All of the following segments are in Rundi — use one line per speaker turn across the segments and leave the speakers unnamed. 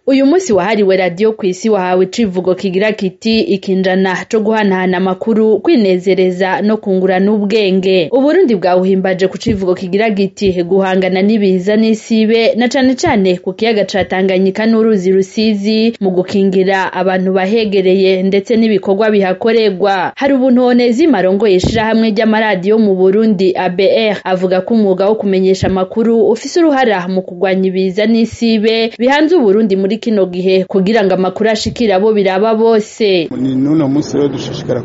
uyu munsi wahariwe radiyo ku isi wahawe icivugo kigira kiti ikinjana co guhanahana amakuru kwinezereza no kungurana ubwenge uburundi bwawuhimbaje ku civugo kigira giti guhangana n'ibiza n'isibe na cane cane ku kiyaga ca tanganyika n'uruzi rusizi mu gukingira abantu bahegereye ndetse n'ibikorwa bihakorerwa hari ubuntonezi marongoye ishirahamwe ry'amaradiyo mu burundi abr avuga ko umwuga wo kumenyesha amakuru ufise uruhara mu kurwanya ibiza n'isibe bihanze uburundi muri kino gihe kugira ngo amakuru ashikire abo biraba bose
ni n'uno munsi rero dushishikara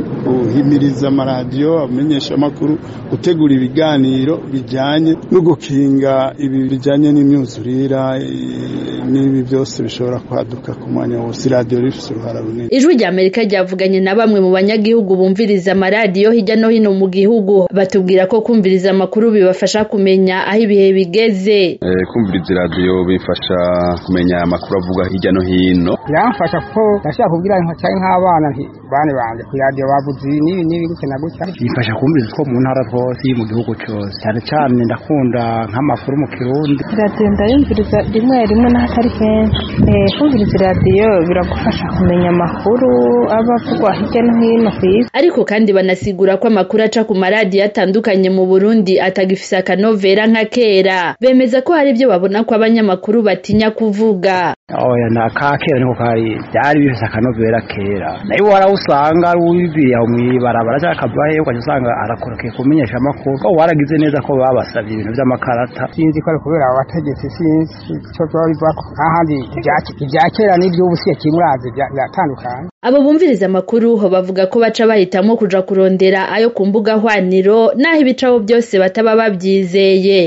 guhimiriza amaradiyo amenyesha amakuru gutegura ibiganiro bijyanye no gukinga ibi bijyanye n'imyuzurira n'ibi byose bishobora kwaduka ku mwanya wose iradiyo rifite uruhara runini
ijwi rya amerika ryavuganye na bamwe mu banyagihugu bumviriza amaradiyo hirya no hino mu gihugu batubwira ko kumviriza amakuru bibafasha kumenya aho ibihe bigeze
kumviriza iradiyo bifasha kumenya amakuru avuga hirya no hino
biramfasha kuko ndashaka kubwira cyane nk'abana bane banje ku iradiyo bavuze n'ibi n'ibi gutya na gutya
bifasha kumviriza two mu ntara hose mu gihugu cyose cyane cyane ndakunda nk'amakuru mu kirundi
iradiyo ndayumviriza rimwe rimwe n'ahatari kenshi kumviriza iradiyo biragufasha kumenya amakuru aba avugwa hirya no hino ku isi
ariko kandi banasigura ko amakuru aca ku maradiyo atandukanye mu burundi atagifise akanovera nka kera bemeza ko hari ibyo babona ko abanyamakuru batinya kuvuga
oya na ka kera niko kari byari bifise akanovera kera nayo warawusanga ari uwibiriye aho mw'ibarabara cyangwa akava hehe ukaca usanga arakorokeye kumenyesha amakuru ko waragize neza ko babasabye ibintu vy'amakarata
sinzi ko ari kubera abategetsi sinzi ico vyoba bivako ahandi ibya kera n'ivy'ubu siye kimurazi biratandukanye
abo bumviriza amakuru bavuga ko baca bahitamwo kuja kurondera ayo ku mbuga hwaniro n'aho ibicaho byose bataba bavyizeye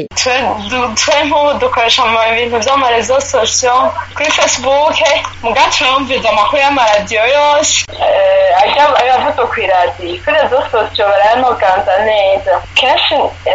twe nk'ubu dukoresha ibintu vy'amarezo sosiyo kuri facebook muga turumviza amakuru y'amaradiyo yose ajya avuzwe kw'iradiyo kuri rezo sosiyo barayanoganza neza kenshi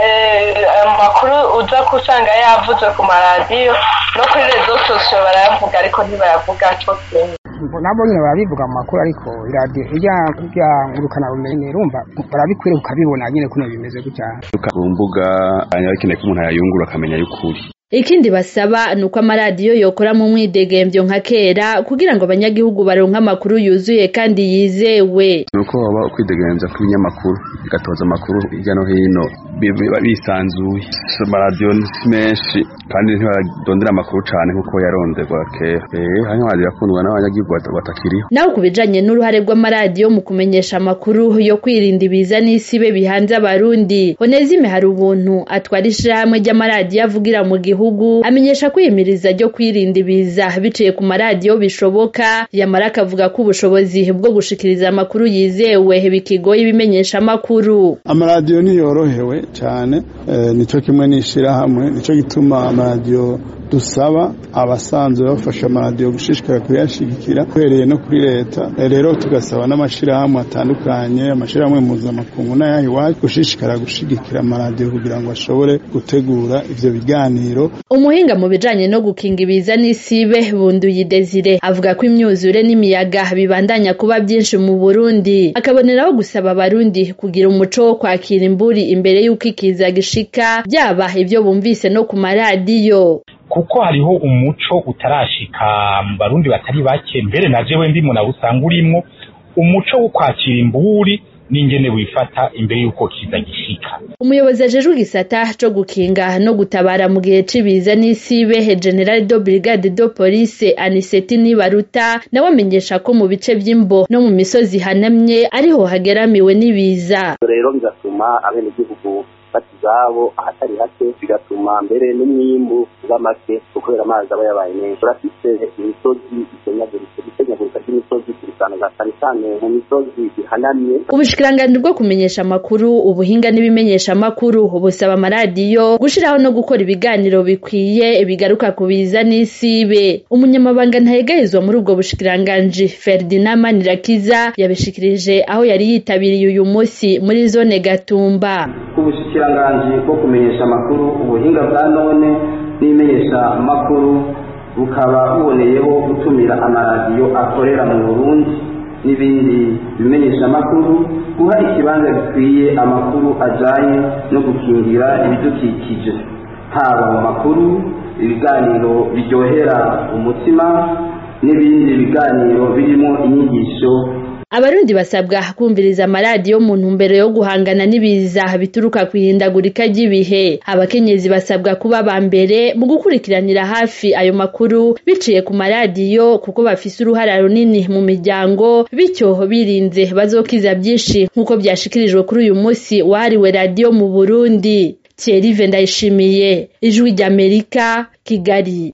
amakuru uza kusanga yavuzwe ku maradiyo no kuri rezo sosiyo barayavuga ariko ntibayavuga co kimwe
nabo nyine barabivuga mu makuru ariko iradiyo irya irya ngurukana bumenyi urumva barabikwiriye ukabibona nyine kuno bimeze gutya
ku mbuga bakeneye ko umuntu yayungura akamenya y'ukuri
ikindi basaba ni uko amaradiyo yokora mu mwidegemvyo nka kera kugira ngo abanyagihugu baronke amakuru yuzuye kandi yizewe
ni uko baba kwidegemvya kw'ibinyamakuru bigatoza amakuru hirya no hino bisanzuye amaradiyo si menshi kandi ntibarondera amakuru cane nk'uko yaronderwa kera hanyuma amaradiyo akundwa n'abanyagihugu batakiriho
naho ku bijanye n'uruhare rw'amaradiyo mu kumenyesha amakuru yo kwirinda ibiza n'isibe bihanze abarundi honezime hari ubuntu atwara ishirahamwe ry'amaradiyo avugira mu gihugu gihugu amenyesha kwiyemiriza ryo kwirinda ibiza biciye ku maradiyo bishoboka yamara akavuga ko ubushobozi bwo gushikiriza amakuru yizewe bikigoye ibimenyesha amakuru
amaradiyo ntiyorohewe cyane nico kimwe n'ishirahamwe nico gituma amaradiyo dusaba abasanzwe bafasha amaradiyo gushishikara kuyashigikira uhereye no kuri leta rero tugasaba n'amashirahamwe atandukanye amashirahamwe mpuzamakungu n'ayaha iwacu gushishikara gushigikira amaradiyo kugira ngo ashobore gutegura ivyo biganiro
umuhinga mu bijanye no gukinga ibiza n'isibe bunduye desire avuga ko imyuzure n'imiyaga bibandanya kuba byinshi mu burundi akaboneraho gusaba abarundi kugira umuco wo kwakira imburi imbere y'uko ikiza gishika byaba ivyo bumvise no ku maradiyo
kuko hariho umuco utarashika mu barundi batari bake mbere na jewe ndimo nawe usanga urimwo umuco wo kwakira imburi n'ingene wifata imbere y'uko kiza gishika
umuyobozi ajejwe igisata co gukinga no gutabara mu gihe c'ibiza n'isibe general do brigade do police aniseti nibaruta nawe amenyesha ko mu bice vy'imbo no mu misozi hanamye ariho hageramiwe n'ibiza
rero bigatuma abenegihugu bata izabo ahatari hake bigatuma mbere n'umwimbu uba make kubera amazi aba yabaye menshi turafise imisozi isenyaguritse gusenyagurika ry'imisozi turisanga cyane cyane mu misozi ihanamye
ubushikiranganji bwo kumenyesha amakuru ubuhinga n'ibimenyesha amakuru busaba amaradiyo gushiraho no gukora ibiganiro bikwiye bigaruka ku biza n'isibe umunyamabanga ntayegayezwa muri ubwo bushikiranganji ferdinand manirakiza yabishikirije aho yari yitabiriye uyu munsi muri zone gatumba
ubushikiranganji bwo kumenyesha amakuru ubuhinga bwa none n'imenyesha amakuru bukaba buboneyeho gutumira amaradiyo akorera mu burundi n'ibindi bimenyesha amakuru guha ikibanza gikwiye amakuru ajanye no gukingira ibidukikije haba mu makuru ibiganiro biryohera umutima n'ibindi biganiro birimo inyigisho
abarundi basabwa kumviriza amaradiyo mu ntumbero yo guhangana n'ibiza bituruka ku ihindagurika ry'ibihe abakenyezi basabwa kuba ba mbere mu gukurikiranira hafi ayo makuru biciye ku maradiyo kuko bafise uruhara runini mu miryango bityo birinze bazokiza byinshi nk'uko byashikirijwe kuri uyu munsi wahariwe radiyo mu burundi Thierry Vendayishimiye ijwi ry'Amerika Kigali